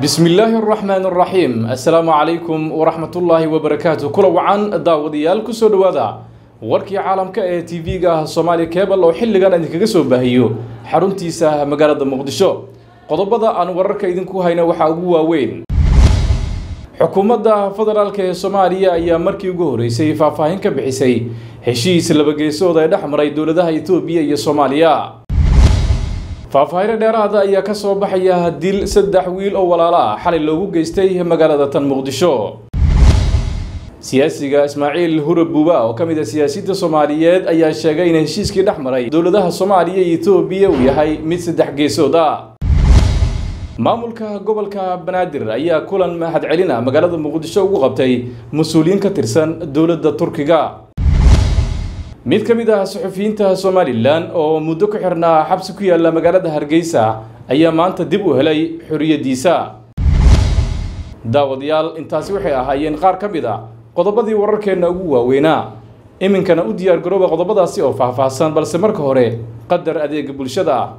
بسم الله الرحمن الرحيم السلام عليكم ورحمة الله وبركاته كل وعن داوديال كسو دوادا warkii caalamka ee tv-ga soomaali cebal oo xilligan idinkaga soo baahiyo xaruntiisa magaalada muqdisho qodobada aan wararka idinku hayna waxaa ugu waaweyn xukuumadda federaalk ee soomaaliya ayaa markii ugu horeysay faahfaahin ka bixisay heshiis labageesood ee dhex maray dowladaha etoobiya iyo soomaaliya faahfaahino dheeraada ayaa ka soo baxaya dil saddex wiil oo walaalo ah xalay loogu geystay magaalada tan muqdisho siyaasiga ismaaciil hurab buuba oo ka mid a siyaasiyiinta soomaaliyeed ayaa sheegay in heshiiskii dhex maray dowladaha soomaaliya iyo etoobiya uu yahay mid saddex geesood ah maamulka gobolka banaadir ayaa kulan mahadcelina magaalada muqdisho ugu qabtay mas-uuliyiin ka tirsan dowladda turkiga mid ka mid ah suxufiyiinta somalilan oo muddo ku xirnaa xabsi ku yaalla magaalada hargeysa ayaa maanta dib u helay xorriyaddiisa daawadayaal intaasi waxay ahaayeen qaar ka mid a qodobadii wararkeenna ugu waaweynaa iminkana u diyaar garooba qodobadaasi oo faahfaahsan balse marka hore qadar adeega bulshada ah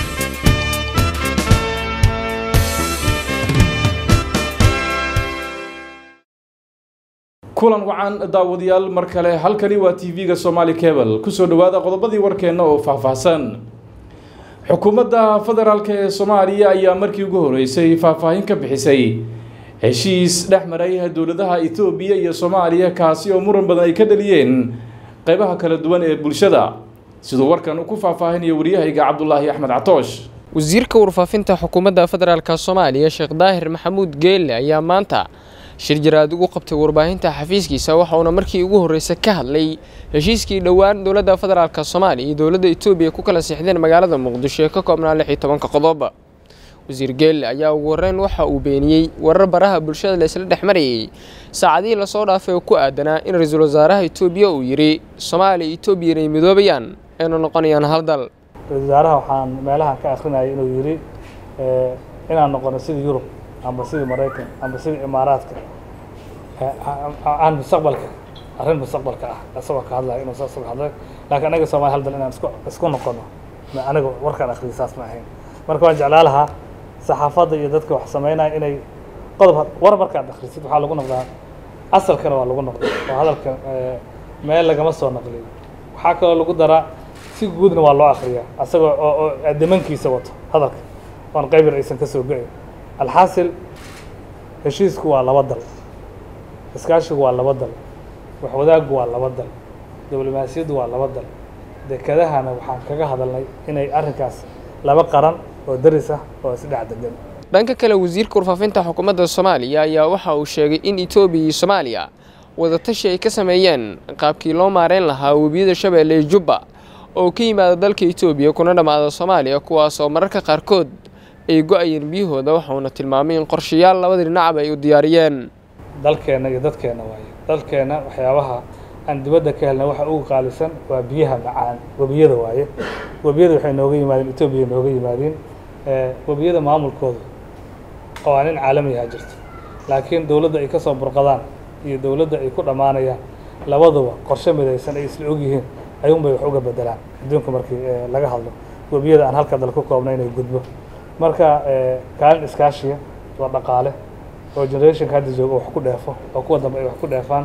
kulan wacan daawadayaal mar kale halkani waa tv-ga somaali cebal kusoo dhawaada qodobadii warkeenna oo faahfaahsan xukuumadda federaalk ee soomaaliya ayaa markii ugu horeysay faahfaahin ka bixisay heshiis dhex maray dowladaha etoobiya iyo soomaaliya kaasi oo muran badan ay ka dhaliyeen qeybaha kala duwan ee bulshada siduu warkan ku faahfaahinayo waryahayga cabdulaahi axmed catoosh wasiirka warfaafinta xukuumadda federaalk soomaaliya sheekh daahir maxamuud geelle ayaa maanta shir jaraad ugu qabtay warbaahinta xafiiskiisa waxauna markii ugu horreysay ka hadlay heshiiskii dhowaan dowladda federaalk soomaaliya iyo dowladda etoobiya ku kala siixdeen magaalada muqdisho ee ka koobnaa lix iyo tobanka qodob wasiir geelle ayaa ugu horreyn waxa uu beeniyey warar baraha bulshada la isla dhex marayay saacadihii lasoo dhaafay oo ku aadanaa in ra-iisul wasaaraha etoobiya uu yidhi soomaaliya etoobiya inay midoobayaan ayna noqonayaan hal dal ra-isul wasaaraha waxaan meelahan ka akrinayay inuu yidhi inaan noqono sidii yurub amba sidii maraykan amba sidii imaaraadka aan mustaqbalka arrin mustaqbalka ah isagoo ka hadlaya inuu saas uga hadlay laakiin anaga soomaali hal dal inaan isku isku noqono aniga warkaan akhriyay saas ma ahayn marka waan jeclaa lahaa saxaafadda iyo dadka wax samaynaya inay qodob war markaad akhrisid waxaa lagu noqdaa asalkana waa lagu noqdaa oo hadalka meel lagama soo naqliyo waxaa kaloo lagu daraa si guudna waa loo akhriyaa asagoo oo oo dimankiisa wato hadalka oon qayb yar aysan ka soo go-in alxaasil heshiisku waa laba dal iskaashigu waa laba dal waxwadaaggu waa laba dal diblomaasiyaddu waa laba dal dekedahana waxaan kaga hadalnay inay arrinkaas laba qaran oo daris ah oo isdhex degan dhanka kale wasiirka warfaafinta xukuumadda soomaaliya ayaa waxa uu sheegay in etoobiya iyo soomaaliya wadatashi ay ka sameeyeen qaabkii loo maareyn lahaa webiyada shabeelle iyo jubba oo ka yimaada dalka etoobiya kuna dhammaada soomaaliya kuwaas oo mararka qaarkood ay go-ayeen biyahooda waxauna tilmaamay in qorshayaal labada dhinacba ay u diyaariyeen dalkeenna iyo dadkeenna waaye dalkeenna waxyaabaha aan dibadda ka helna waxa ugu qaalisan waa biyaha macaan webiyada waaye webiyada waxay nooga yimaadeen etoobiya nooga yimaadeen webiyada maamulkooda oo aan in caalami ahaa jirto laakiin dowladda ay ka soo burqadaan iyo dowladda ay ku dhammaanayaan labaduba qorshe midaysan ay isla ogyihiin ayuunbay wax uga bedelaan adduunka markii laga hadlo webiyada aan halka dal ku koobna inay gudbo marka kaalin iskaashiya waa dhaqaale oo generationka hadda jooga wax ku dheefo oo kuwa dambe ay wax ku dheefaan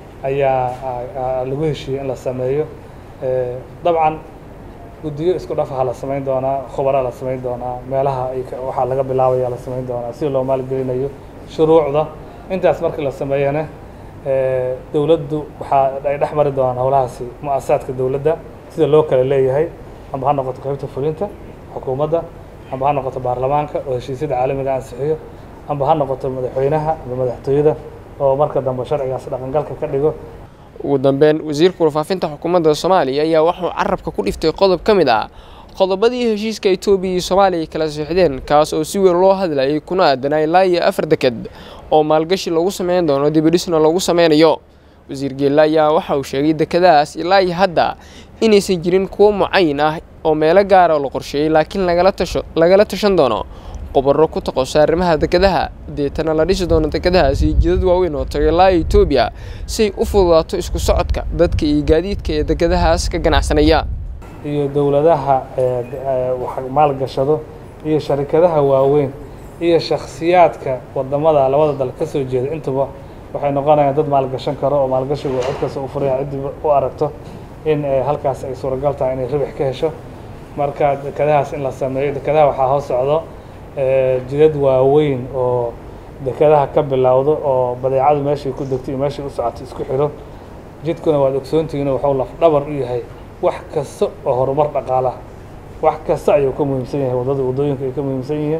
ayaa lagu heshiiyey in la sameeyo dabcan guddiyo isku dhafaha la samayn doonaa khubaraa la samayn doonaa meelaha waxaa laga bilaabaya la samayn doonaa si loo maalgelinayo shuruucda intaas markii la sameeyana dowladdu waxaa ay dhex mari doonaan howlahaasi mu-asasaadka dowladda sida loo kala leeyahay amba ha noqoto qaybta fulinta xukuumadda amba ha noqoto baarlamaanka oo heshiisyada caalamiga ansixiyo amba ha noqoto madaxweynaha amba madaxtooyada oo marka dambe sharcigaas dhaqangalka ka dhigo ugu dambeyn wasiirka warfaafinta xukuumadda soomaaliya ayaa waxuu carabka ku dhiftay qodob ka mid ah qodobadii heshiiska etoobiya iyo soomaaliya ay kala siixdeen kaas oo si weyn loo hadlayay kuna aadanaa ilaa iyo afar deked oo maalgashi lagu sameyn doono dibidhisna lagu sameynayo wasiir geelle ayaa waxa uu sheegay dekedahaas ilaa iyo hadda inaysan jirin kuwo mucayin ah oo meelo gaara oo la qorsheeyey laakiin lagala tasho lagala tashan doono qobaro ku taqosa arrimaha dekedaha deetana la dhisi doono dekedahaasi jidad waaweyn oo taga ilaa etoobiya si ay u fududaato isku socodka dadka iyo gaadiidka ee dekedahaas ka ganacsanaya iyo dowladaha wax maalgashado iyo sharikadaha waaweyn iyo shakhsiyaadka wadamada labada dal ka soo jeeda intuba waxay noqonayaan dad maalgashan karo oo maalgashigu cid kasta u furaya ciddii u aragto in halkaas ay suuragal tahay inay ribix ka hesho marka dekadahaas in la sameeyo dekadaha waxaa hoos socdo jidad waaweyn oo dekadaha ka bilowdo oo badeecadu meeshay ku degto iyo meeshay u socoto isku xiro jidkuna waad ogsoontihiin waxuu lafdhabar u yahay wax kasta oo horumar dhaqaalaha wax kasta ayuu ka muhiimsan yahay waddada waddooyinka ay ka muhiimsan yihiin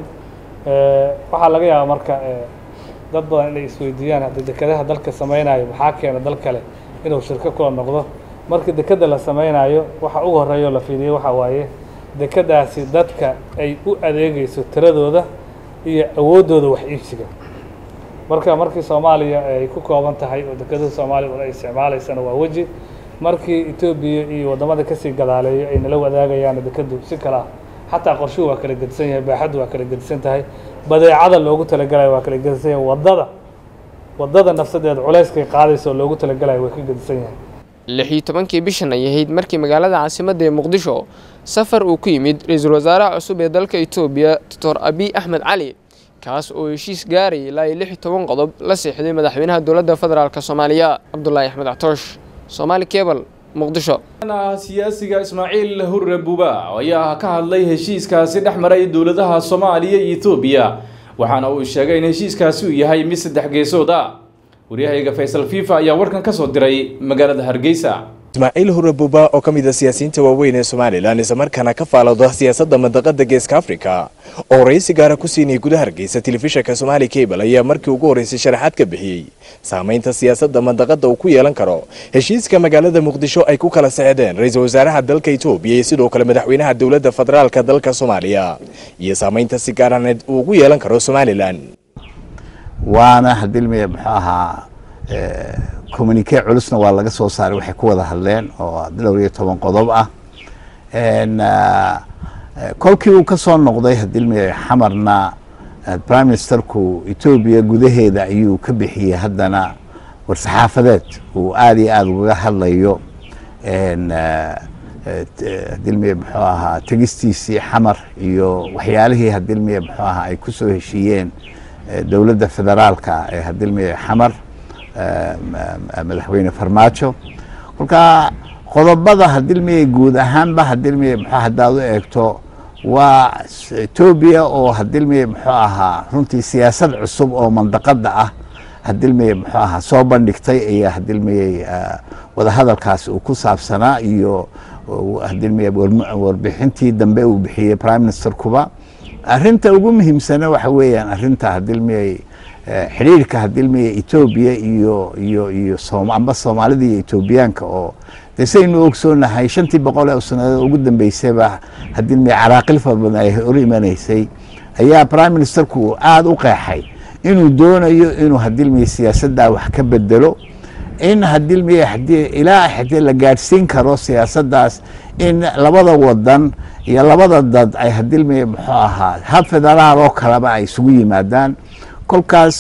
waxaa laga yaabaa marka dad badan inay isweydiiyaan hadda dekadaha dalka samaynayo maxaa keena dal kale inuu shirko kula noqdo marka dekada la samaynayo waxa ugu horeeya oo la fiiriyey waxaa waaye dekadaasi dadka ay u adeegeyso tiradooda iyo awooddooda wax iibsiga marka markii soomaaliya ay ku kooban tahay oo dekadaha soomaaliya un ay isticmaalaysana waa weji markii etoobiya iyo waddamada kasii gadaaleeyo ay nala wadaagayaan dekadu si kale ah xataa qorshuhu waa kala gedisan yahay baaxaddu waa kala gedisan tahay badeecada loogu talagalayo waa kala gedisan yahay waddada waddada nafsadeeda culayskay qaadaysa oo loogu talagalayo way ka gedisan yahay lix iyo tobankii bishan ay ahayd markii magaalada caasimadda ee muqdisho safar uu ku yimid ra-iisul wasaaraha cusub ee dalka etoobiya doctor abiy axmed cali kaas oo heshiis gaarayay ilaa iyo lix iyo toban qodob la seexday madaxweynaha dowladda federaalk soomaaliya cabdulaahi axmed actoosh soomaali kebal muqdisho siyaasiga ismaaciil hurre buuba ayaa ka hadlay heshiiskaasi dhex maray dowladaha soomaaliya iyo etoobiya waxaana uu sheegay in heshiiskaasi uu yahay mid saddex geesood ah waryahayga faysal fifa ayaa warkan ka soo diray magaalada hargeysa ismaaciil hurre buuba oo ka mid a siyaasiyiinta waaweyn ee somalilan islamarkaana ka faalooda siyaasadda mandaqada geeska afrika oo waraysi gaara ku siinayay gudaha hargeysa telefishanka somaali cable ayaa markii ugu horreysay sharaxaad ka bixiyey saamaynta siyaasadda mandaqada uu ku yeelan karo heshiiska magaalada muqdisho ay ku kala sexdeen ra-iisul wasaaraha dalka etoobiya iyo sidoo kale madaxweynaha dowladda federaalka dalka soomaaliya iyo saamaynta si gaaraneed uu ugu yeelan karo somalilan waana hadilmiya muxuu ahaa communike culusna waa laga soo saaray waxay ku wada hadleen oo dhowr iyo toban qodob ah kolkii uu ka soo noqday hadilmiya xamarna prime ministerku etoobiya gudaheeda ayuu ka bixiyey haddana war-saxaafadeed uu aada iyo aada ugaga hadlayo hadilmiya muxuu ahaa tegistiisii xamar iyo waxyaalihii hadilmiya muxuu ahaa ay ku soo heshiiyeen dowladda federaalka ee hadilmiya xamar madaxweyne farmaajo kolka qodobada hadilmiya guud ahaanba hadilmiya mxu haddaad u eegto waa etoobiya oo hadilmiya muxuu ahaa runtii siyaasad cusub oo mandaqada ah hadilmiya muxuu ahaa soo bandhigtay ayaa hadilmiya wadahadalkaasi uu ku saabsanaa iyo hadilmiya warbixintii dambe uu bixiyey prime minister kuba arinta ugu muhiimsana waxa weeyaan arinta hadilmiyay xidhiirka hadilmiya etoobiya iyo iyo iyo amba soomaalida iyo etoobiyaanka oo de saynu ogsoonahay shantii boqol ee sanadood ugu dambeysayba hadilmiya caraaqil fara badan ay hor imanaysay ayaa prime ministerku aada u qeexay inuu doonayo inuu hadilmiya siyaasaddaa wax ka bedelo in hadilmiya hadii ilaa hadii la gaadhsiin karo siyaasaddaas in labada wadan iyo labada dad ay hadilmiya muxuu ahaa hab federaal oo kaleba ay isugu yimaadaan kolkaas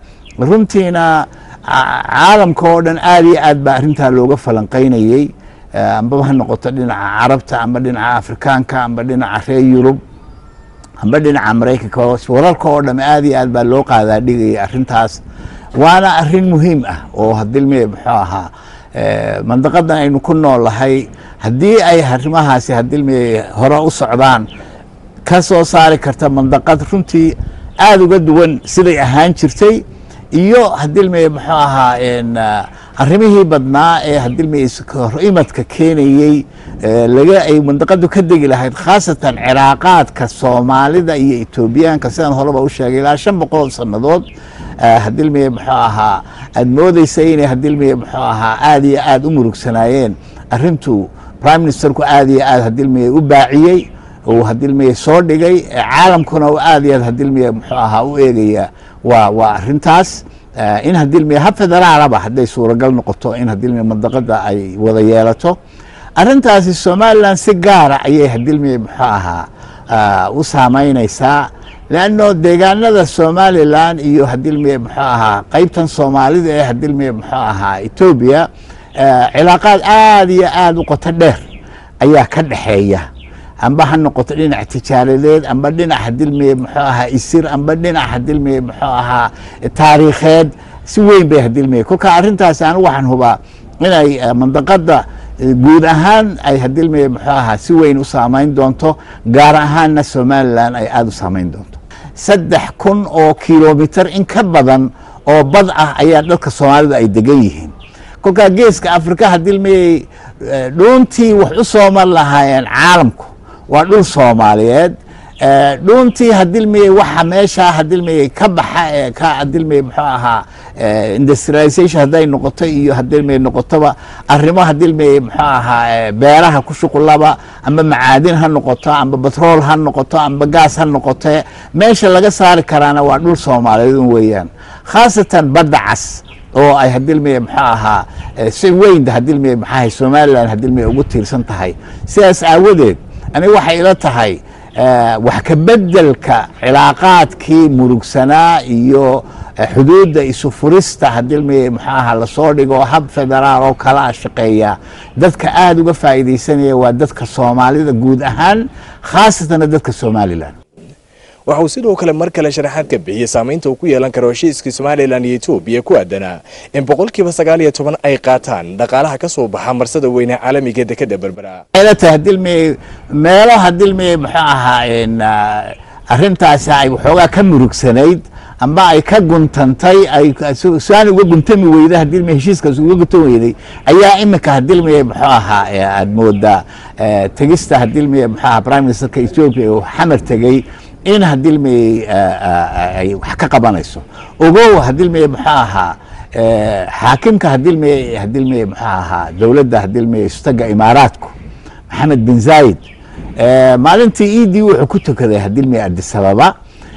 runtiina caalamka oo dhan aada iyo aad baa arrintaa looga falanqeynayey ambaba ha noqoto dhinaca carabta amba dhinaca afrikaanka amba dhinaca reer yurub amba dhinaca maraykanka wararka oo dham aada iyo aad baa loo qaadaa dhigayay arrintaas waana arrin muhiim ah oo hadilmiya muxuu ahaa mandaqadan aynu ku noolahay haddii ay arrimahaasi hadilmiya hore u socdaan ka soo saari karta mandaqad runtii aada uga duwan siday ahaan jirtay iyo hadilmiya muxuu ahaa arrimihii badnaa ee hadilmiya horimadka keenayey laga ay mandaqadu ka degi lahayd khaasatan ciraaqaadka soomaalida iyo etoobiyaanka sidaan horeba u sheegay ilaa shan boqol sannadood hadilmiya muxuu ahaa aada moodeysa inay hadilmiya muxuu ahaa aada iyo aada u murugsanaayeen arrintu prime ministerku aada iyo aada hadilmiya u baaciyey uu hadilmiya soo dhigay caalamkuna u aada iyo aad hadilmiya muxuu ahaa u eegaya waa waa arrintaas in hadilmiya hab federaalaba hadday suuragal noqoto in hadilmiya mandaqada ay wada yeelato arrintaasi somalilan si gaara ayay hadilmiya muxuu ahaa u saameyneysaa leanno deegaanada somalilan iyo hadilmiya muxuu ahaa qeybtan soomaalida ee hadilmiya muxuu ahaa etoobiya cilaaqaad aada iyo aada u qoto dheer ayaa ka dhexeeya amba ha noqoto dhinac tijaaradeed amba dhinac hadilmiye muxuu ahaa isir amba dhinac hadilmiye muxuu ahaa taariikheed si weyn bay hadilmiye kolka arrintaas anigu waxaan hubaa inay mandaqada guud ahaan ay hadilmiye muxuu ahaa si weyn u saameyn doonto gaar ahaanna somalilan ay aada u saameyn doonto saddex kun oo kilomitar in ka badan oo bad ah ayaa dalka soomaalida ay degan yihiin kolkaa geeska afrika hadilmiyey dhuuntii wax u sooman lahaayeen caalamku waa dhul soomaaliyeed dhuuntii hadilmiyey waxa meeshaa hadilmiyey ka baxa ee ka hadilmiyey muxuu ahaa industrialization hadday noqoto iyo hadilmiyey noqotoba arrimo hadilmiyey muxuu ahaa beeraha ku shuqulaba amba macaadin ha noqoto amba batrool ha noqoto amba gaas ha noqote meesha laga saari karaana waa dhul soomaaliyeed un weeyaan khaasatan badda cas oo ay hadilmiye muxuu ahaa si weyn hadilmiye maxaahay somalilan hadilmiye ugu tiirsan tahay sidaas aawadeed aniga waxay ila tahay wax ka bedelka cilaaqaadkii murugsanaa iyo xuduudda isu furista hadilmiye muxuu ahaa lasoo dhigo hab federaal oo kala a shaqeeya dadka aada uga faa'iidaysanaya waa dadka soomaalida guud ahaan khaasatana dadka somalilan waxa uu sidoo kale mar kale sharaxaad ka bixiyey saamaynta uu ku yeelan karo heshiiskii somalilan iyo etoobiya ku aadanaa in boqolkiiba sagaal iyo toban ay qaataan dhaqaalaha ka soo baxa marsada weyne caalamiga dekeda berbera ta hadilmiye meelo hadilmiye muxuu ahaa arrintaasi ay waxoogaa ka murugsanayd amba ay ka guntantay ay su-aan uga guntami weyda hadilmiye heshiiskaas uga guntan weyday ayaa imika hadilmiye muxuu ahaa aad moodaa tegista hadilmiye muxuu ahaa prime ministerka ethiopia uu xamar tegey in hadilmiyey ay wax ka qabanayso ogow hadilmiye muxuu ahaa xaakimka hadilmiye hadilmiye muxuu ahaa dowladda hadilmiye istaga imaaraadku maxamed bin zayid maalintii iidii wuxuu ku tukaday hadilmiye adisababa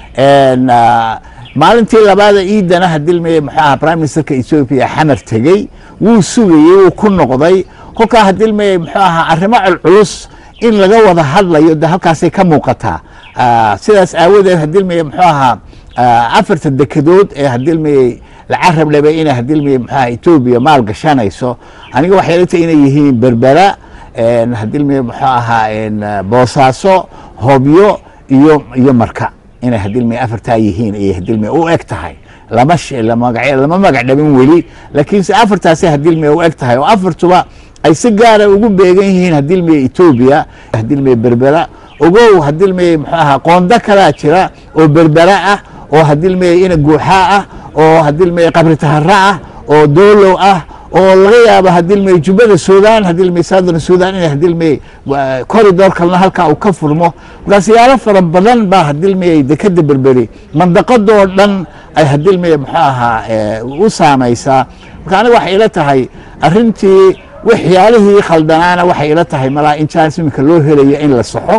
maalintii labaada iidana hadilmiye muxuu ahaa prime ministerka ethiopia xamar tegey wuu sugayey wuu ku noqday kolkaa hadilmiye muxuu ahaa arrimo culculus in laga wada hadlayo de halkaasay ka muuqataa sidaas aawadeed hadilmiye muxuu ahaa afarta dekedood ee hadilmiye lacarab lebe inay hadilmiye muxuu ahaa etoobiya maal gashanayso aniga waxay ila tahay inay yihiin berbera hadilmiye muxuu ahaa boosaaso hobyo iyo iyo marka inay hadilmiye afartaa yihiin ayay hadilmiye u eg tahay lama lamagac lama magac dhabin weli laakiinse afartaasay hadilmiye u eg tahay oo afartuba ay si gaara ugu beegan yihiin hadilmiye etoobiya hadilmiye berbera ogow hadilmiye muxuu ahaa qoondo kalaa jira oo berbera ah oo hadilmiye ina guuxaa ah oo hadilmiye qabri tahara ah oo doolow ah oo laga yaabo hadilmiye jubbada sudan hadilmiye southern sudan inay hadilmiye corridor kalena halkaa uu ka furmo markaas yaalo fara badan baa hadilmiye dekeda berberi mandaqadoo dhan ay hadilmiye muxuu ahaa u saamaysaa marka aniga waxay ila tahay arrintii waxyaalihii khaldanaana waxay ila tahay malaa in jaans iminka loo helayo in la saxo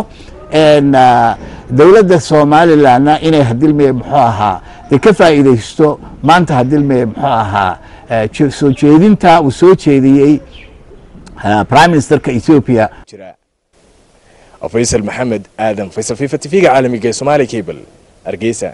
dowladda somalilanna inay hadilmiye muxuu ahaa de ka faa'iidaysto maanta hadilmiye muxuu ahaa soo jeedinta uu soo jeediyey prime ministerka ethiopia faysal maxamed aadan faysal fifa tv-ga caalamiga ee somaali cable hargeysa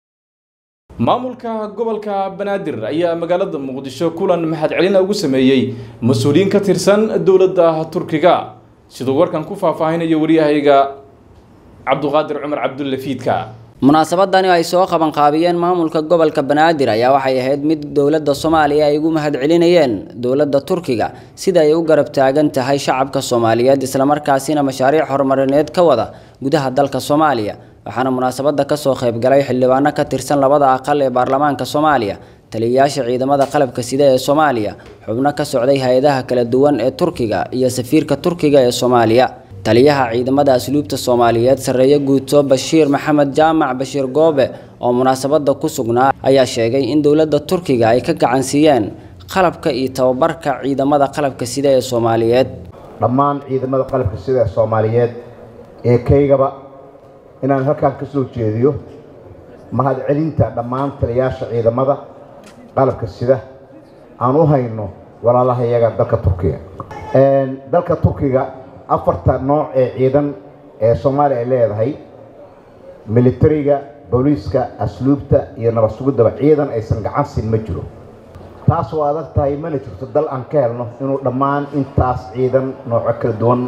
maamulka gobolka banaadir ayaa magaalada muqdisho kulan mahad celina ugu sameeyey mas-uuliyiin ka tirsan dowladda turkiga siduu warkan ku faahfaahinayo waryahayga cabduqaadir cumar cabdulle fiidka munaasabadani ay soo qabanqaabiyeen maamulka gobolka banaadir ayaa waxay ahayd mid dowladda soomaaliya ay ugu mahad celinayeen dowladda turkiga sida ay u garab taagan tahay shacabka soomaaliyeed islamarkaasina mashaariic horumarineed ka wada gudaha dalka soomaaliya waxaana munaasabada kasoo qaybgalay xildhibaano ka tirsan labada aqal ee baarlamaanka soomaaliya taliyayaasha ciidamada qalabka sida ee soomaaliya xubno ka socday hay-adaha kala duwan ee turkiga iyo safiirka turkiga ee soomaaliya taliyaha ciidamada asluubta soomaaliyeed sarreeye guuto bashiir maxamed jaamac bashiir goobe oo munaasabada ku sugnaa ayaa sheegay in dowladda turkiga ay ka gacansiiyeen qalabka iyo tababarka ciidamada qalabka sida ee soomaaliyeed dhammaan ciidamada qalabka sida ee soomaaliyeed ee kaygaba inaan halkaan ka soo jeediyo mahadcelinta dhammaan taliyayaasha ciidamada qalabka sida aan u hayno walaalaha iyaga dalka turkiga dalka turkiga afarta nooc ee ciidan ee soomaaliya ay leedahay militariga booliiska asluubta iyo nabad sugiddaba ciidan aysan gacan siin ma jiro taas oo adag tahay mana jirto dal aan ka helno inuu dhammaan intaas ciidan nooco kala duwan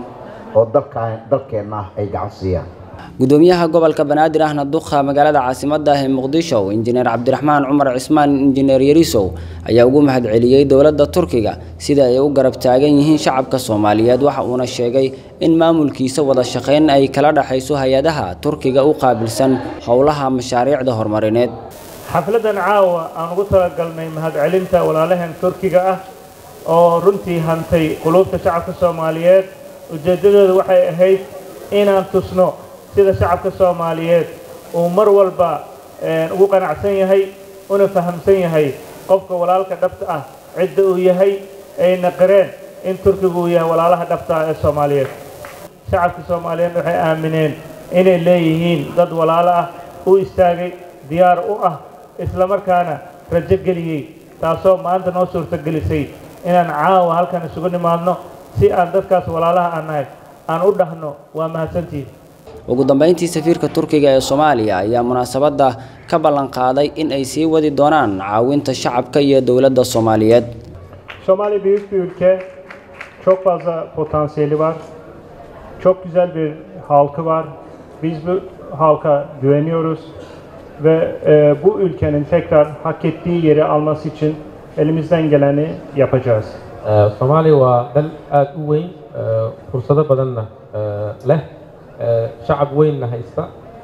oo dalkaan dalkeenna ah ay gacan siiyaan gudoomiyaha gobolka banaadir ahna duqa magaalada caasimadda ah ee muqdisho injineer cabdiraxmaan cumar cismaan injineer yarisow ayaa ugu mahadceliyey dowladda turkiga sida ay u garab taagan yihiin shacabka soomaaliyeed waxa uuna sheegay in maamulkiisa wada shaqayn ay kala dhaxayso hay-adaha turkiga u qaabilsan howlaha mashaariicda horumarineed xafladan caawa aan ugu talagalnay mahadcelinta walaalaheen turkiga ah oo runtii hantay quluubta shacabka soomaaliyeed ujeeddadooda waxay ahayd inaan tusno sida shacabka soomaaliyeed uu mar walba ugu qanacsan yahay una fahamsan yahay qofka walaalka dhabta ah cidda uu yahay ayna qireen in turkigu uu yahay walaalaha dhabta ah ee soomaaliyeed shacabka soomaaliyeed waxay aamineen inay leeyihiin dad walaalo ah u istaagay diyaar u ah islamarkaana rajo geliyey taasoo maanta noo suurtagelisay inaan caawa halkan isugu nimaadno si aan dadkaas walaalaha aan nahay aan u dhahno waa mahadsantihin ugu dambeyntii safiirka turkiga ee soomaaliya ayaa munaasabadda ka ballan qaaday in ay sii wadi doonaan caawinta shacabka iyo dowladda soomaaliyeed Somali büyük bir ülke. Çok fazla potansiyeli var. Çok güzel bir halkı var. Biz bu halka güveniyoruz ve e, bu ülkenin tekrar hak ettiği yeri alması için elimizden geleni yapacağız. soomaaliya waa dal aada u weyn fursado badanna leh shacab weynna haysta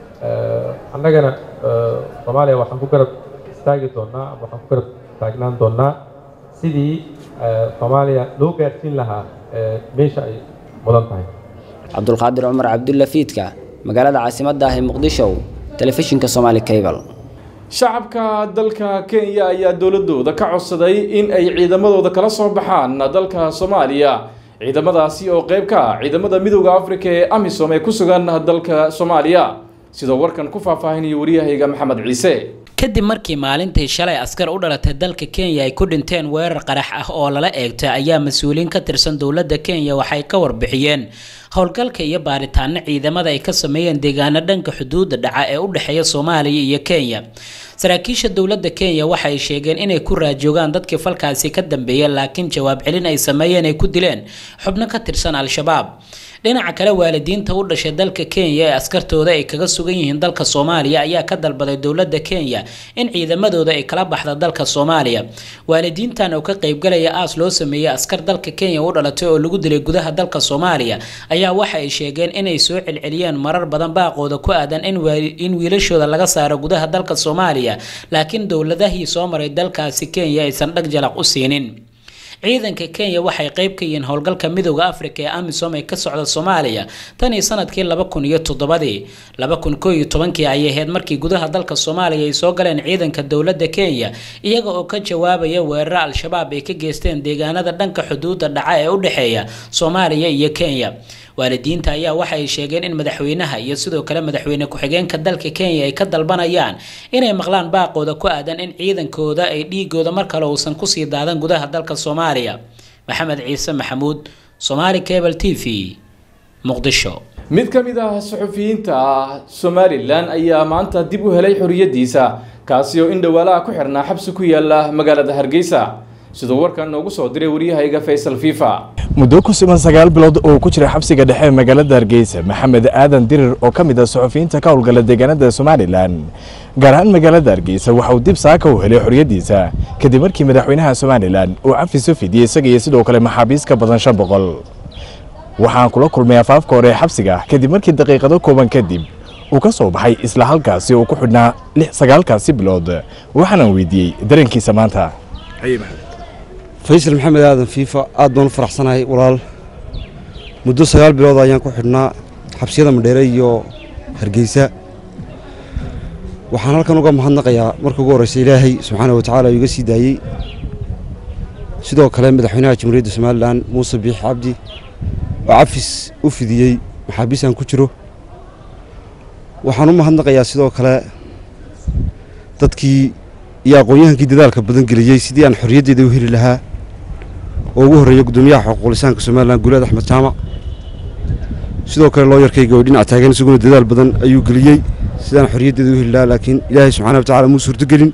annagana soomaaliya waxaan ku garab istaagi doonnaa ama waxaan ku garab taagnaan doonnaa sidii soomaaliya loo gaarsiin lahaa meesha ay mudan tahay cabdulqaadir cumar cabdulla fiidka magaalada caasimadda ah ee muqdisho telefishinka somaali cable shacabka dalka kenya ayaa dowladooda ka codsaday in ay ciidamadooda kala soo baxaan dalka soomaaliya ciidamadaasi oo qayb ka ah ciidamada midooda afrika ee amisom ee ku sugan dalka soomaaliya sidoo warkan ku faahfaahinaya waryahayga maxamed ciise kadib markii maalintii shalay askar u dhalatay dalka kenya ay ku dhinteen weerar qarax ah oo lala eegtay ayaa mas-uuliyiin ka tirsan dowladda kenya waxay ka warbixiyeen howlgalka iyo baaritaano ciidamada ay ka sameeyeen deegaano dhanka xuduudda dhaca ee u dhexeeya soomaaliya iyo kenya saraakiisha dowladda kenya waxay sheegeen inay ku raajoogaan dadkii falkaasi ka dambeeyay laakiin jawaab celin ay sameeyeen ay ku dileen xubno ka tirsan al-shabaab dhinaca kale waalidiinta u dhashay dalka kenya ee askartooda ay kaga sugan yihiin dalka soomaaliya ayaa ka dalbaday dowladda kenya in ciidamadooda ay kala baxda dalka soomaaliya waalidiintan oo ka qaybgalaya aas loo sameeyey askar dalka kenya u dhalatay oo lagu dilay gudaha dalka soomaaliya ayaa waxa ay sheegeen inay soo celceliyeen marar badan baaqooda ku aadan in wiilashooda laga saaro gudaha dalka soomaaliya laakiin dowladahii soo maray dalkaasi kenya aysan dhag jalaq u siinin ciidanka kenya waxay qayb ka yihiin howlgalka midooda afrika ee amisom ee ka socda soomaaliya tan iyo sanadkii laba kun iyo toddobadii laba kun koo iyo tobankii ayay ahayd markii gudaha dalka soomaaliya ay soo galeen ciidanka dowladda kenya iyaga oo ka jawaabaya weeraro al-shabaab ay ka geysteen deegaanada dhanka xuduudda dhaca ee u dhexeeya soomaaliya iyo kenya waalidiinta ayaa waxay sheegeen in madaxweynaha iyo sidoo kale madaxweyne ku-xigeenka dalka kenya ay ka dalbanayaan inay maqlaan baaqooda ku aadan in ciidankooda ay dhiigooda mar kale uusan kusii daadan gudaha dalka soomaaliya maxamed ciise maxamuud somaali cable t v muqdisho mid ka mid ah suxufiyiinta somalilan ayaa maanta dib u helay xoriyadiisa kaasi oo in dhawaalaha ku xirnaa xabsi ku yaala magaalada hargeysa siduu warkan noogu soo diray waryahayga faysal fifa muddo ku sugan sagaal bilood oo ku jira xabsiga dhexe magaalada hargeysa maxamed aadan dirir oo ka mid ah suxufiyiinta ka howlgala deegaanada somalilan gaar ahaan magaalada hargeysa waxa uu dib saaka u helay xoriyadiisa kadib markii madaxweynaha somalilan uu cafis u fidiyey isaga iyo sidoo kale maxaabiis ka badan shan boqol waxaan kula kulmay afaafka hore ee xabsiga kadib markii daqiiqado kooban kadib uu ka soo baxay isla halkaasi oo ku xidhnaa sagaalkaasi bilood waxaanan weydiiyey dareenkiisa maanta faysal maxamed aadan fiifa aad baan u faraxsanahay walaal muddo sagaal bilood ayaan ku xidhnaa xabsiyada madheere iyo hargeysa waxaan halkan uga mahadnaqayaa marka ugu horreysa ilaahay subxaana wa tacaala iga sii daayey sidoo kale madaxweynaha jamhuuriyadda somalilan muuse biix cabdi oo cafis u fidiyey maxaabiis aan ku jiro waxaan u mahadnaqayaa sidoo kale dadkii iyo aqoon-yahankii dadaalka badan geliyey sidii aan xorriyaddeeda u heli lahaa oo ugu horreeya guddoomiyaha xuquuqlisaanka somalilan guuleed axmed jaamac sidoo kale looyarkayga oo dhinac taagan isaguna dadaal badan ayuu geliyey sidaan xorriyaddeeda u heli lahaa laakiin ilaahay subxaana wa tacala muu suurtogelin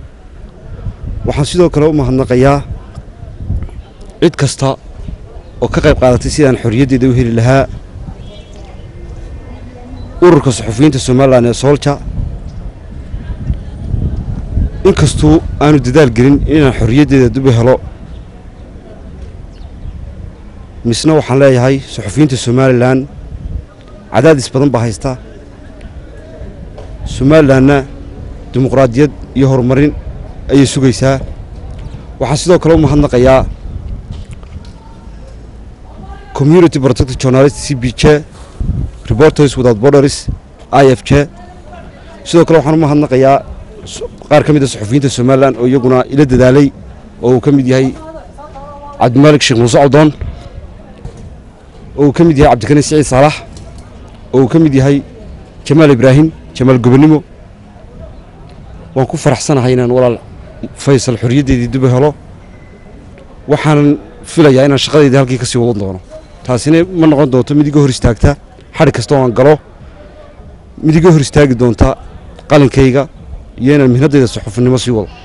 waxaan sidoo kale u mahadnaqayaa cid kasta oo ka qayb qaadatay sidaan xorriyaddeeda u heli lahaa ururka suxufiyiinta somalilan ee soolja inkastuu aanu dadaal gelin inaan xorriyaddeeda dib u helo misna waxaan leeyahay suxufiyiinta somalilan cadaadis badan baa haysta somalilanna dimuqraadiyad iyo horumarin ayay sugaysaa waxaan sidoo kale u mahadnaqayaa community protected journalist c b j reporters without borders i f j sidoo kale waxaan u mahadnaqayaa qaar ka mid a suxufiyiinta somalilan oo iyaguna ila dadaalay oo uu ka mid yahay cabdimaalik sheekh muuse cawdoon oo uu ka mid yahay cabdikani siciid saalax oo uu ka mid yahay jamaal ibraahim jamaal gobonimo waan ku faraxsanahay inaan walaal faysal xorriyaddeedii dib u helo waxaanan filayaa inaan shaqadeydii halkii ka sii wadan doono taasina ma noqon doonto mid iga hor istaagta xadhi kasta oo aan galo mid iga hor istaagi doonta qalinkayga iyo inaan mihnaddayda suxufinimo sii wado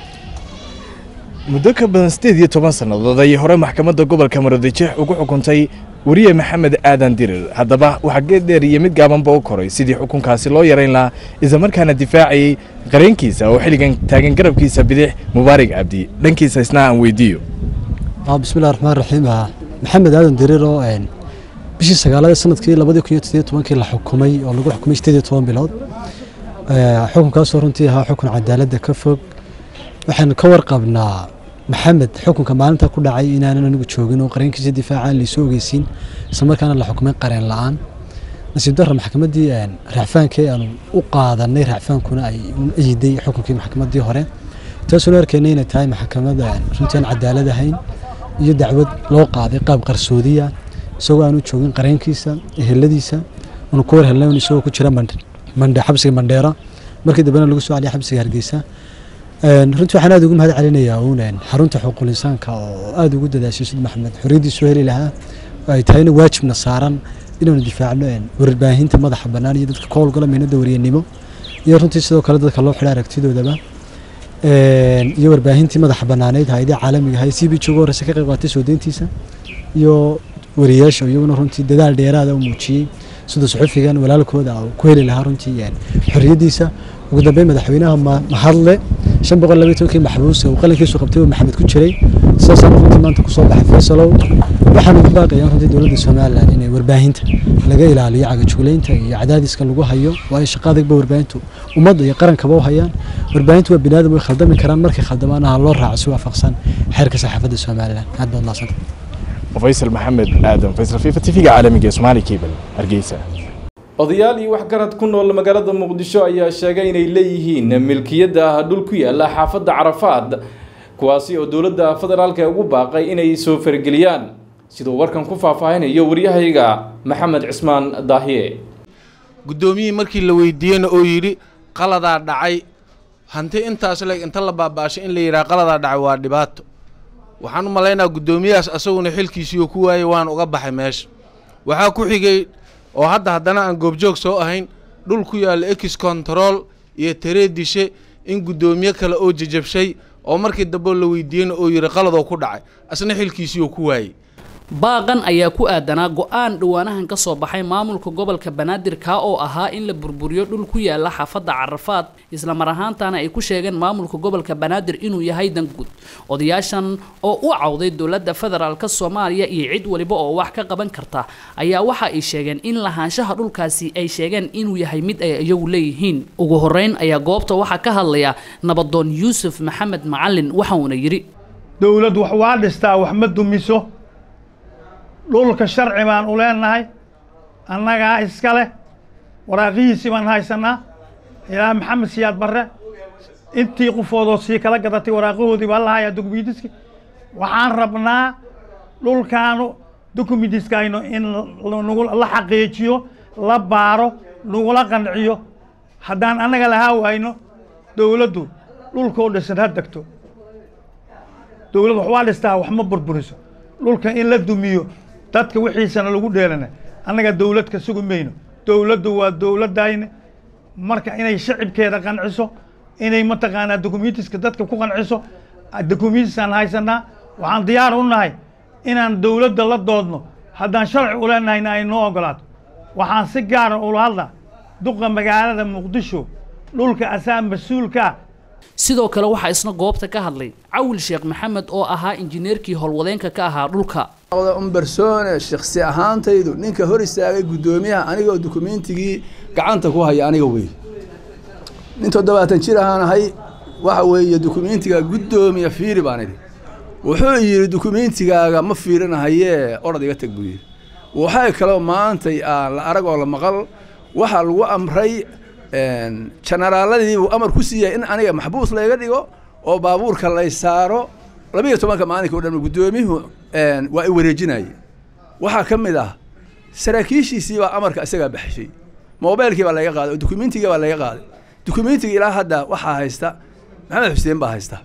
muddo ka badan siddeed iyo toban sannadood ayay hore maxkamadda gobolka maroodijeex ugu xukuntay weriye maxamed aadan dirir haddaba waxaa geed dheer iyo mid gaabanba u koray sidii xukunkaasi loo yarayn lahaa islamarkaana difaacayey qareenkiisa oo xilligan taagan garabkiisa bidix mubaarig cabdi dhankiisa isna aan weydiiyo bismillahi raxmaan raxiim maxamed aadan dirir oo bishii sagaalada sanadkii labadii kun iyo toddobiyo tobankii la xukumay oo lagu xukumay siddeed iyo toban bilood xukunkaasoo runtii ahaa xukun cadaaladda ka fog waxaanu ka warqabnaa maxamed xukunka maalinta ku dhacay inaanan anigu joogin oo qareenkiisa difaacaan laysoo ogeysiin islamarkaana la xukumay qareen la-aan nasiib darra maxkamaddii raacfaankii aanu u qaadanay raacfaankuna ay eyiday xukunkii maxkamaddii hore taasoo la arkaynay inay tahay maxkamad runtii aan cadaalad ahayn iyo dacwad loo qaaday qaab qarsoodiya isagoo aanu joogin qareenkiisa eheladiisa aanu ku warhelnay isagoo ku jira mandhe xabsiga mandheera markii dambena lagu soo celiyay xabsiga hargeysa runtii waxaan aad ugu mahad celinayaa uun xarunta xuquuqul insaanka oo aad ugu dadaashay sid maxamed xorriyaddiisu heli lahaa ay tahayna waajibna saaran inaanu difaacno warbaahinta madaxa bannaan iyo dadka ka howlgala mihnada wariyanimo iyo runtii sidoo kale dadka loo xidha aragtidoodaba iyo warbaahintii madaxa bannaaneyd hay-adii caalamiga ahay c b j ugu horreysa ka qayb qaatay soo deyntiisa iyo wariyaasha iyaguna runtii dadaal dheeraada u muujiyey sida suxufigan walaalkooda uu ku heli lahaa runtii xorriyaddiisa ugu dambeyn madaxweynaha mahadle shan boqol labaiy tobankii maxbuus uu qalinkiisu qabtay uu maxamed ku jiray sidaasaan runtii maanta kusoo baxay faysalow waxaan ugu baaqayaan runtii dowladda somalilan inay warbaahinta laga ilaaliyo cagajuglaynta iyo cadaadiska lagu hayo waayo shaqa adagba warbaahintu ummadda iyo qarankaba u hayaan warbaahintu waa biniaadam way khaldami karaan markay khaldamaana ha loo raaco si waafaqsan xeerka saxaafadda somalilan aad baad mahadsanta faysal maxamed aadan faysal fifa tv-ga caalamiga ee somaali cable hargeysa odayaal iyo waxgarad ku nool magaalada muqdisho ayaa sheegay inay leeyihiin milkiyadda dhul ku yaala xaafadda carafaad kuwaasi oo dowladda federaalka ugu baaqay inay soo fargeliyaan siduu warkan ku faahfaahinayo waryahayga maxamed cismaan daahiye guddoomiyihii markii la weydiiyeyna oo yidhi qaladaa dhacay hanti intaas leeg inta la baabaashay in la yidhaha qaladaa dhacay waa dhibaato waxaan u malaynaa guddoomiyahaas asaguna xilkiisiioo ku waayey waan uga baxay meesha waxaa ku xigay oo hadda haddana aan goobjoog soo ahayn dhul ku yaalla ex control iyo tareedishe in guddoomiye kale oo jajabshay oo markii dambe la weydiiyeyna oo yidhi qaladoo ku dhacay asna xilkiisiioo ku waayey baaqan ayaa ku aadanaa go-aan dhowaanahan ka soo baxay maamulka gobolka banaadir kaa oo ahaa in la burburiyo dhul ku yaala xaafadda carafaad islamar ahaantaana ay ku sheegeen maamulka gobolka banaadir inuu yahay danguud odayaashan oo u cawday dowladda federaalk soomaaliya iyo cid waliba oo wax ka qaban karta ayaa waxa ay sheegeen in lahaanshaha dhulkaasi ay sheegeen inuu yahay mid ay iyagu leeyihiin ugu horeyn ayaa goobta waxaa ka hadlaya nabadoon yuusuf maxamed macalin waxauna yidhi dowlad wax waa dhistaa wax ma dumiso dhulka sharci baan u leenahay annagaa iska leh waraaqihiisii baan haysanaa ilaa maxamed siyaad barre intii qofoodoo sii kala gadatay waraaqahoodii baa la hayaa dokumentiski waxaan rabnaa dhulkaanu dokumentiskayno in nagu la xaqiijiyo la baaro nagula qanciyo haddaan annaga lahaa wayno dowladdu dhulkoo dhisan ha degto dowladd wax waa dhistaa wax ma burburiso dhulka in la dumiyo dadka wixiisana lagu dheelana annaga dowlad ka sugi mayno dowladdu waa dowladdayne marka inay shacibkeeda qanciso inay mataqaanaa dokumentiska dadka ku qanciso documentisaan haysanaa waxaan diyaar u nahay inaan dowladda la doodno haddaan sharci u leenahayna ay noo ogolaato waxaan si gaara ula hadlaa duqa magaalada muqdisho dhulka asaa mas-uulka sidoo kale waxaa isna goobta ka hadlay cawil sheekh maxamed oo ahaa injineerkii howlwadeenka ka ahaa dhulka umbersone shaksi ahaantaydu ninka hor istaagay guddoomiyaha anigoo dukumeentigii gacanta ku haya aniga wey nin toddobaatan jir ahaan ahay waxa weeye dukumentiga guddoomiya fiiri baan idhi wuxuu yidhi dukumeentigaaga ma fiirinahayee orod iga teg buu yidhi waxay kaloo maantay aan la arag oo la maqal waxaa lagu amray jenaraaladii uu amar ku siiyay in aniga maxbuus layga dhigo oo baabuurka lay saaro labiyo tobanka maalinka o dhan guddoomiyuhu waa i wareejinayay waxaa ka mid ah saraakiishiisii baa amarka isagaa baxshay mobaylkii baa laga qaaday oo dukumeentigii baa laga qaaday dukumentiga ilaa hadda waxaa haysta maxamed xuseen baa haysta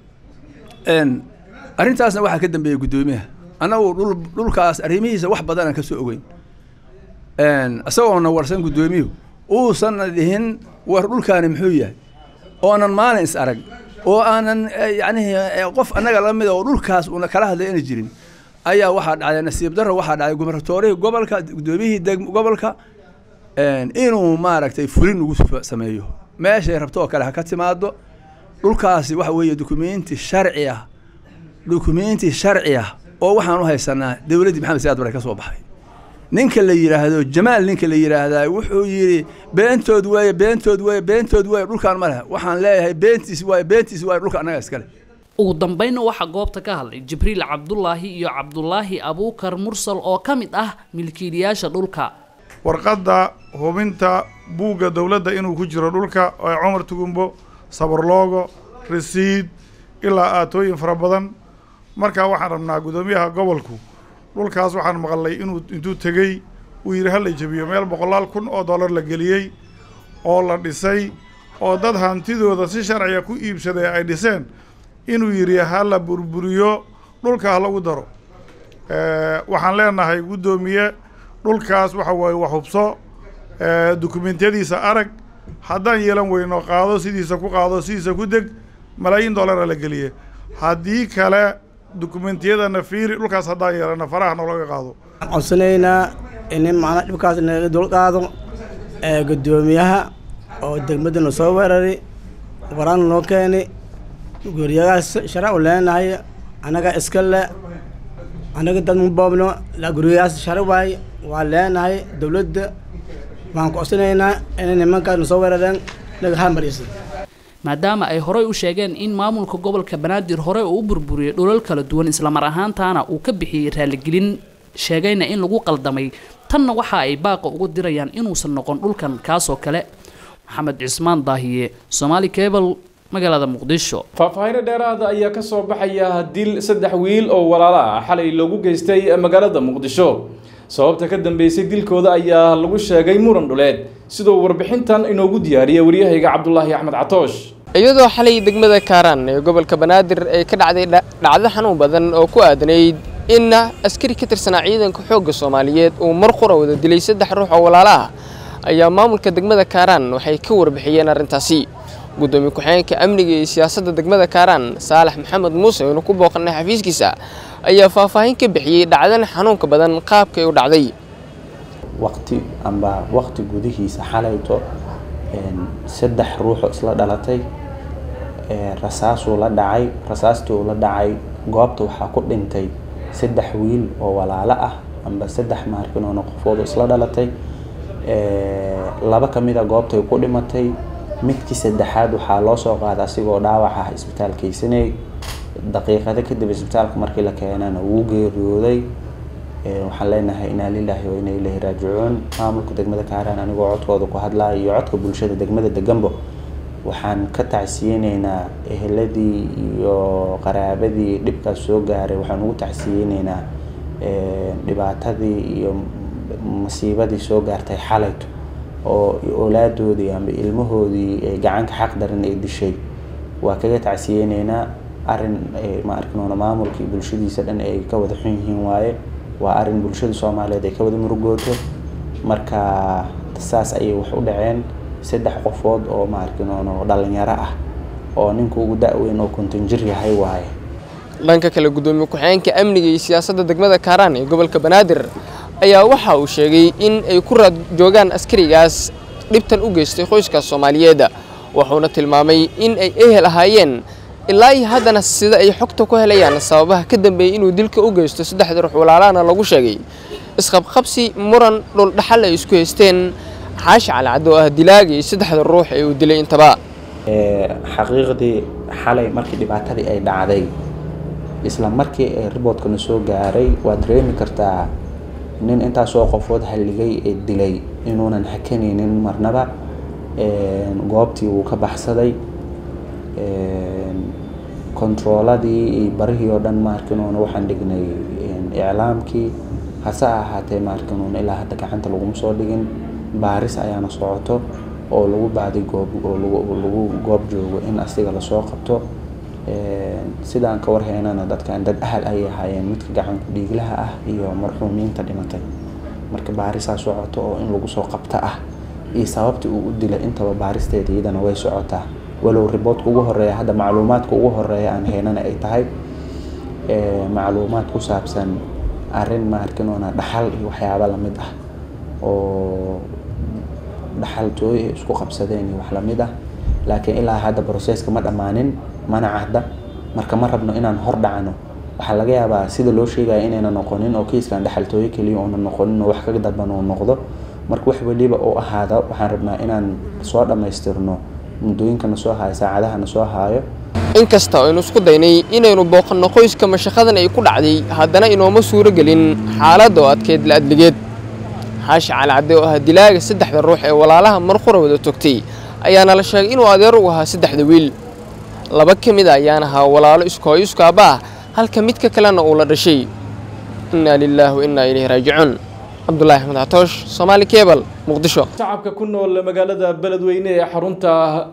arrintaasna waxaa ka dambeeyey guddoomiyaha annagu dhul dhulkaas arrimihiisa wax badanaan ka soo ogeyn isagoona warsan guddoomiyuhu uusanna dhihin war dhulkaani muxuu yahay oonan maalin is arag oo aanan yacnihi qof annaga la mida oo dhulkaas una kala hadlay ana jirin ayaa waxaa dhacday nasiib darro waxaa dhacday gubernatorihii gobolka guddoomiyihii deg gobolka inuu maaragtay fulin ugu sameeyo meeshay rabto oo kale ha ka timaado dhulkaasi waxa weeye dukumenti sharci ah dukumenti sharci ah oo waxaan u haysanaa dowladdii maxamed siyaad bare ka soo baxay ninka la yidhaahdo jamaal ninka la yidhaahdaa wuxuu yidhi beentood weeye beentood weeye beentood weeye dhulkaan ma leh waxaan leeyahay beentiis waaye beentiis waaye dhulka annaga iskale ugu dambeynna waxaa goobta ka hadlay jibriil cabdulaahi iyo cabdulaahi abuukar mursal oo ka mid ah milkiilayaasha dhulka warqadda hubinta buugga dowladda inuu ku jiro dhulka oo cumar tugumbo sabarloogo rasiid ilaa aatooyin fara badan markaa waxaan rabnaa guddoomiyaha gobolku dhulkaas waxaan maqalnay inuu intuu tegey uu yidhi hala jebiyo meel boqolaal kun oo dollar la geliyey oo la dhisay oo dad hantidooda si sharciga ku iibsaday ay dhiseen inuu yidhi ha la burburiyo dhulka ha lagu daro waxaan leenahay guddoomiye dhulkaas waxa waaye wax hubso dukumentiyadiisa arag haddaan yeelan weyno qaado sidiisa ku qaado sidiisa ku deg malaayiin dollara la geliye haddii kale dukumentiyadana fiiri dhulkaas haddaan yeelana faraha noolaga qaado waxaan codsanaynaa in macnaa dhibkaas naga dul qaado guddoomiyaha oo degmadana soo weeraray waraan noo keenay guriyagaas sharac u leenahay annaga iska le annaga dad ma boobno guriyagaas sharac waaye waa leenahay dowladda waxaan ku codsanaynaa inay nimankaasna soo weerareen naga halmarisa maadaama ay horey u sheegeen in maamulka gobolka banaadir hore uu u burburiyey dhulal kala duwan islamar ahaantaana uu ka bixiyey raaligelin sheegayna in lagu qaldamay tanna waxa ay baaqa ugu dirayaan inuusan noqon dhulkan kaasoo kale maxamed cismaan daahiye somaali cable magaalada muqdisho faahfaahinno dheeraada ayaa ka soo baxaya dil saddex wiil oo walaalo ah xalay loogu geystay magaalada muqdisho sababta ka dambeysay dilkooda ayaa lagu sheegay muran dhuleed sidoo warbixintan inoogu diyaariyay waryahayga cabdulaahi axmed catoosh iyadoo xalay degmada kaaraan ee gobolka banaadir ay ka dhacday dhacdo xanuun badan oo ku aadanayd in askari ka tirsanaa ciidanka xoogga soomaaliyeed uu mar qura wada dilay saddex ruux oo walaalo ah ayaa maamulka degmada kaaraan waxay ka warbixiyeen arrintaasi gudoomiye ku-xigeenka amniga iyo siyaasadda degmada kaaraan saalax maxamed muuse oonu ku booqanay xafiiskiisa ayaa faahfaahin ka bixiyey dhacdan xanuunka badan qaabkay u dhacday waqti amba waqti gudihiisa xalayto saddex ruuxoo isla dhalatay rasaasuu la dhacay rasaastii uu la dhacay goobta waxaa ku dhintay saddex wiil oo walaalo ah amba saddex maarkinoona qofoodu isla dhalatay laba ka mid a goobtay ku dhimatay midkii saddexaad waxaa loo soo qaaday asigoo dhaawac ah isbitaalkaysanay daqiiqado kadib isbitaalka markii la keenana wuu geeriyooday waxaan leenahay inaa lilaahi wa inaa ilaahi raajicuun maamulka degmada kaaraan anigoo codkooda ku hadlaya iyo codka bulshada degmada deganbo waxaan ka tacsiyeyneynaa eheladii iyo qaraabadii dhibkaas soo gaaray waxaan ugu tacsiyeyneynaa dhibaatadii iyo masiibadii soo gaartay xalayto oo oolaadoodii amba ilmahoodii ay gacanka xaq daran ay dishay waa kaga tacsiyeyneynaa arrin ma arkinoona maamulkii bulshadiisa dhan ay ka wada xun yihiin waaye waa arrin bulshada soomaaliyeed ay ka wada murugooto marka saas ayay wax u dhaceen saddex qofood oo ma arkinoona dhalinyaro ah oo ninka ugu da-weyn oo konton jir yahay waaye dhanka kale gudoomiye ku-xigeenka amniga iyo siyaasadda degmada kaaraan ee gobolka banaadir ayaa waxa uu sheegay in ay ku raad joogaan askarigaas dhibtan u geystay qoyskaas soomaaliyeed wuxuuna tilmaamay in ay ehel ahaayeen ilaa iyo haddana sida ay xogta ku helayaan sababaha ka dambeeyey inuu dilka u geysto saddexda ruux walaalahana lagu sheegay isqabqabsi muran dhuldhaxal ay isku haysteen xaashi calcad oo ah dilaagii saddexda ruux ee uu dilay intaba xaqiiqdii xalay markii dhibaatadii ay dhacday isla markii ay riboodkana soo gaaray waad dareemi kartaa nin intaasoo qofood halligay ee dilay inuunan hakanaynin marnaba goobtii wuu ka baxsaday kontarooladii iyo barihii oo dhan maarkinuuna waxaan dhignay iclaamkii hase ahaatee maarkinuuna ilaa hadda gacanta laguma soo dhigin baaris ayaana socoto oo lagu baaday goob oo lagu goob joogo in asiga lasoo qabto sidaan ka warhaynana dadkan dad ahal ayay ahaayeen midka gacanku dhiiglaha ah iyo marxuumiinta dhimatay marka baarisaa socoto oo in lagu soo qabta ah iyo sababta uu u dilay intaba baaristeeda iyadana way socotaa walow riboodka ugu horeeya hadda macluumaadka ugu horeeya aan haynana ay tahay macluumaad ku saabsan arrin maarkinoona dhaxal iyo waxyaaba lamid ah oo dhaxaltooy ay isku qabsadeen iyo wax lamid ah laakiin ilaa hadda broseska ma dhammaanin mana cadda marka ma rabno inaan hor dhacno waxaa laga yaabaa sida loo sheegaya inayna noqonin oo kiiskan dhaxaltooyo keliya oona noqonin oo wax ka daban uu noqdo marka wax weliba oo ahaada waxaan rabnaa inaan soo dhammaystirno muddooyinkana soo haayo saacadahana soo haayo inkasta aynu isku daynay inaynu booqanno qoyska mashaqadan ay ku dhacday haddana inooma suuro gelin xaaladda oo adkeyd la adligeed xaashi calcadde oo ah dilaaga saddexda ruux ee walaalaha marqura wada togtay ayaana la sheegay inuu adeer u ahaa saddexda wiil laba ka mid a ayaan ahaa walaalo iskooyo iskaaba ah halka midka kalena uu la dhashay innaa lilaahi wa innaa ilayhi raajicuun cabdulaahi axmed catoosh soomaali kebal muqdisho shacabka ku nool magaalada beledweyne ee xarunta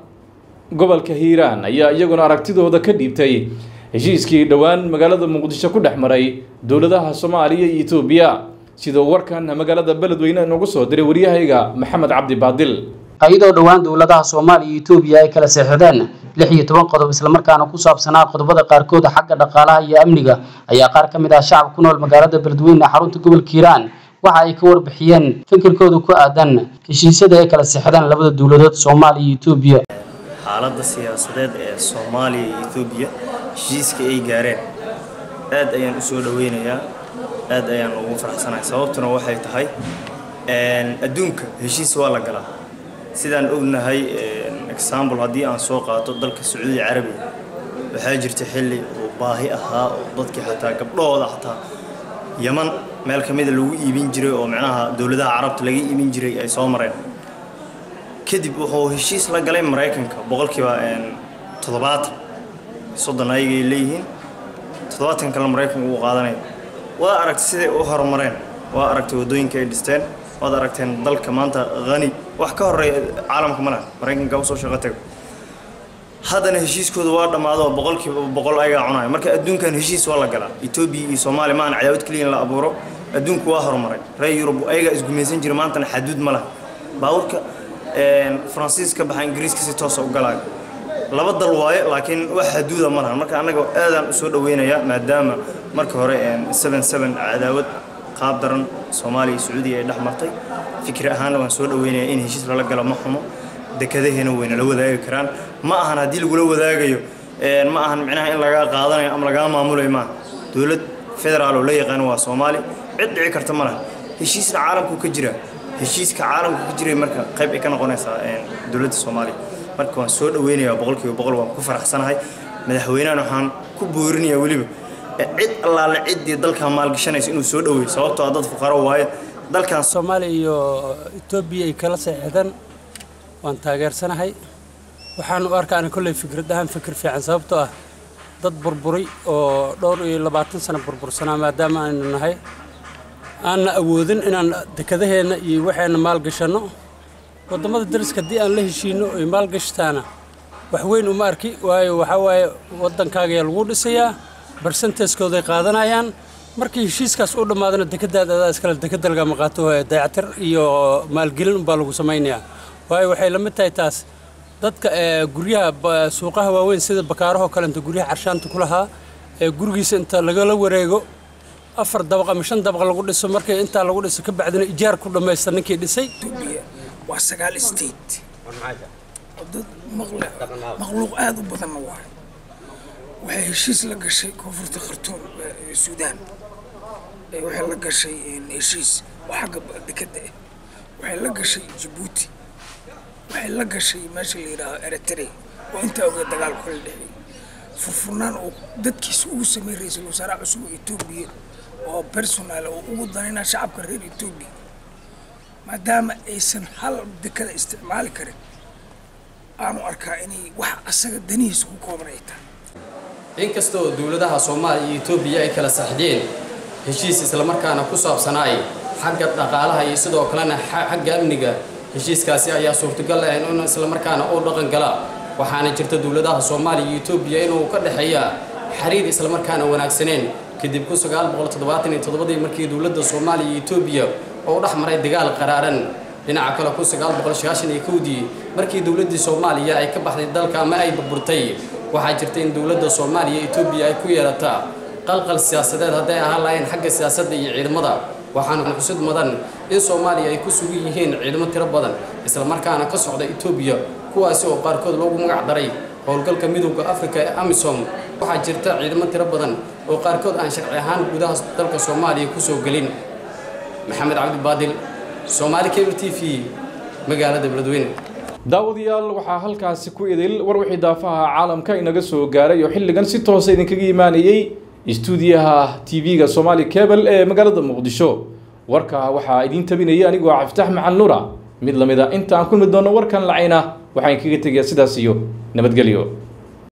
gobolka hiiraan ayaa iyaguna aragtidooda ka dhiibtay heshiiskii dhowaan magaalada muqdisho ku dhex maray dowladaha soomaaliya iyo etoobiya sidoo warkan magaalada beledweyne noogu soo diray waryahayga maxamed cabdi baadil iyadoo dhowaan dowladaha soomaaliya iyo etoobiya ay kala seexdeen lix iyo toban qodob islamarkaana ku saabsanaa qodobada qaarkood xagga dhaqaalaha iyo amniga ayaa qaar ka mid ah shacab ku nool magaalada beledweyne xarunta gobolka hiiraan waxa ay ka warbixiyeen fikirkooda ku aadan heshiisyada ay kala seexdeen labada dowladood soomaaliya iyo etoobiya xaaladda siyaasadeed ee soomaaliya iyo etoobiya heshiiska ay gaareen aad ayaan u soo dhoweynayaa aad ayaan ugu faraxsanahay sababtuna waxay tahay adduunka heshiis waa la galaa sidaan ognahay example haddii aan soo qaato dalka sacuudi carabiya waxaa jirta xilli uu baahi ahaa oo dadkii xataa gabdhahooda xataa yaman meel ka mida lagu iibin jiray oo micnaha dowladaha carabta laga iibin jiray ay soo mareen kadib wuxuu heshiis la galay maraykanka boqolkiiba toddobaatan soddon ayagay leeyihiin toddobaatan kale maraykanka uu qaadanaya waa aragtay siday u horumareen waa aragtay waddooyinka ay dhisteen waad aragteen dalka maanta hani wax ka horeeya caalamka ma laha maraykanka usoo shaqo tago haddana heshiiskooda waa dhammaado oo boqolkiiba boqol ayagaa cunaya marka adduunkan heshiis waa la galaa etoobiya iyo soomaaliya maahan cadaawad keliya in la abuuro adduunku waa horumaray reer yurub ayagaa isgumaysan jira maantana xaduud ma laha baabuurka faransiis ka baxa ingiriiska si toosa u galaayo laba dal waaye laakiin wax xaduuda ma lahan marka annaga aadaan u soo dhoweynayaa maadaama marka hore seven seven cadaawad qaab daran soomaaliya iyo sacuudiya ay dhex martay fikri ahaanna waan soo dhoweynayaa in heshiis lala galo ma xumo dekadaheena wayna la wadaagi karaan ma ahan haddii lagula wadaagayo ma ahan micnaha in lagaa qaadanayo ama lagaa maamulayo maaha dowlad federaal oo la yaqaan waa soomaali cid dhici karta ma laha heshiisna caalamku ka jira heshiiska caalamku ka jiray marka qayb ay ka noqonaysaa dowladda soomaaliya marka waan soo dhoweynayaa boqolkiiba boqol waan ku faraxsanahay madaxweynahan waxaan ku boorinayaa weliba cid allaale ciddii dalkan maalgashanaysa inuu soo dhoweeyo sababtoo ah dad fuqaro waaye dalkan soomaaliya iyo etoobiya ay kala seexdeen waan taageersanahay waxaan u arkaa ana kolley fikrad ahaan fikir fiican sababtoo ah dad burburay oo dhowr iyo labaatan sano burbursanaa maadaama aynu nahay aanna awoodin inaan dekadaheenna iyo waxeenna maalgashanno waddamada dariska haddii aan la heshiinno ay maalgashtaana wax weyn uma arki waayo waxaa waaye waddankaagayaa lagu dhisayaa barsenteskooday qaadanayaan markii heshiiskaas u dhammaadana dekadaada adaa iskale dekada lagama qaato dayactir iyo maalgelin unbaa lagu samaynayaa waayo waxay la mid tahay taas dadka guryaha suuqaha waaweyn sida bakaarahoo kale inta guryaha carshaanta ku lahaa ee gurigiisa inta lagala wareego afar dabaq ama shan dabaq lagu dhiso markii intaa lagu dhiso ka bacdina ijaar ku dhammaysta ninkii dhisay waa sagaal state oo dad maqle makhluuq aada u badanna waayo waxay heshiis la gashay koonfurta khartuum ee suudaan ee waxay la gashay heshiis oo xagga dekadda ah waxay la gashay jabuuti waxay la gashay meesha la yidhaaho eritrea oo intaa oga dagaalku kala dhexeeyay furfurnaan oo dadkiisa ugu sameeyey ra-iisul wasaaraha cusub oo etoobiya oo personal oo ugu danayna shacabka reer etoobiya maadaama aysan hal dekada isticmaali karin aanu arkaa inay wax asaga danihiisa ku kooban ay tahay inkasta oo dowladaha soomaaliya iyo etoobiya ay kala saxdeen heshiis islamarkaana ku saabsanaay xagga dhaqaalaha iyo sidoo kalena xagga amniga heshiiskaasi ayaa suurtagal ah in islamarkaana uu dhaqan gala waxaana jirta dowladaha soomaaliya iyo etoobiya inuu ka dhexeeya xiriir islamarkaana wanaagsaneen kadib kun sagaal boqol toddobaatan iyo toddobadii markii dowladda soomaaliya iyo etoobiya oo dhex maray dagaal qaraaran dhinaca kale kun sagaal boqol sagaashan iyo kowdii markii dowladdii soomaaliya ay ka baxday dalka ama ay burburtay waxaa jirta in dowladda soomaaliya iyo etoobiya ay ku yeelata qalqal siyaasadeed hadday ahaan lahayn xagga siyaasadda iyo ciidamada waxaana xusid mudan in soomaaliya ay ku sugan yihiin ciidamo tiro badan islamarkaana ka socda etoobiya kuwaasi oo qaarkood loogu magac daray howlgalka midowda afrika ee amisom waxaa jirta ciidamo tiro badan oo qaarkood aan sharci ahaan gudaha dalka soomaaliya kusoo gelin maxamed cabdibaadil soomaali cable t v magaalada beledweyne daawadayaal waxaa halkaasi ku idil war wixii daafaha caalamka inaga soo gaaray oo xilligan si toosa idinkaga imaanayey istuudiyaha tv-ga somaali cable ee magaalada muqdisho warka waxaa idiin tabinaya anigoo cabditax macal nura mid lamid a inta aan kulmi doono warkan lacayna waxaan kaga tegayaa sidaas iyo nabadgelyo